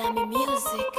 Lami Music.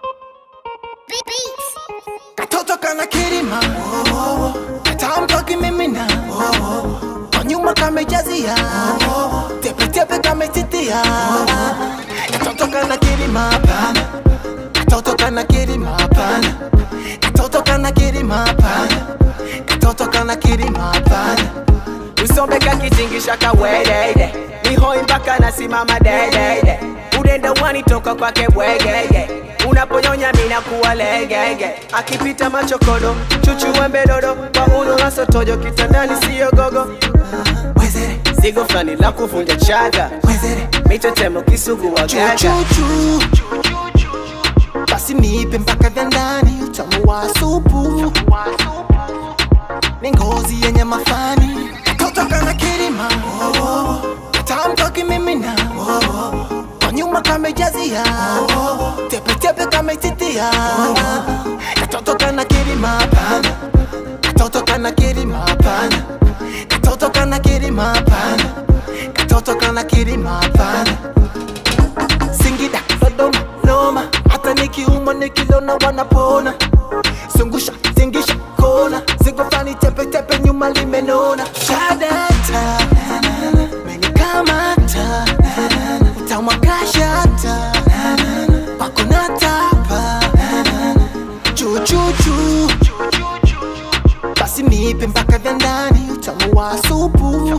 katoto kana kirima katamtoki mimina kwa nyuma kamejazia tepetepe kametitia katoto kana kirima pana katoto kana kirima pana katoto kana kirima pana katoto kana kirima pana usombeka kitingisha kawedeide nihoi mpaka nasimama dedeide udenda wanitoka kwake bwegege unaponyonya mina kuwa legege akipita machokodo chuchuwembedodo kwa uno nasotojo kitandani siyo gogo wezere zigo fulani la kuvunja chaga wezere mitetemo kisugu wa gaga chuchuchu basi nipe mpaka vya ndani utamu wa supu ni ngozi yenye mafani katoto kana kirima katamtoki mimina kwa nyuma kamejazia tepetepe kametitia katoto kana kirima pana katoto kana kirima pana katoto kana kirima pana katoto kana kirima pana Singida, Dodoma, Noma, hata nikiumwa nikilona wanapona. Zungusha, zingisha, kona, zigo flani tepe tepe nyuma limenona. Shadata, menikamata, utamwakashata, pako natapa, chuchuchu, basi nipe mpaka vya ndani, utamu wa supu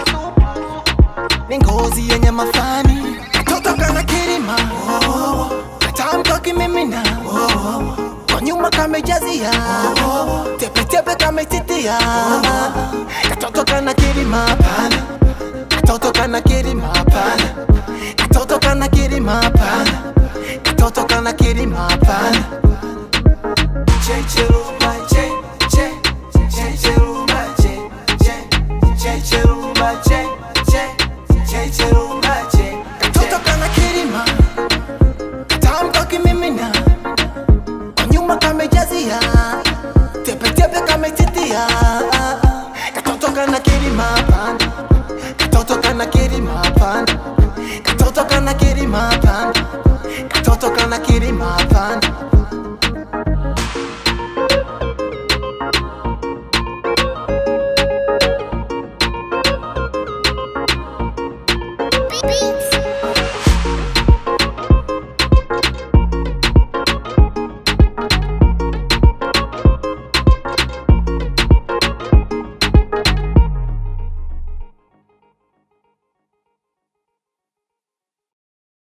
ni ngozi yenye mafani katoto kana kirima katamtoki mimina kwa nyuma kamejazia tepetepe kametitia katoto kana kirima pana katoto kana kirima pana katoto kana kirima pana katoto kana kirima pana Checherumba, che, che, checherumba, che, che, checherumba, che, che, checherumba.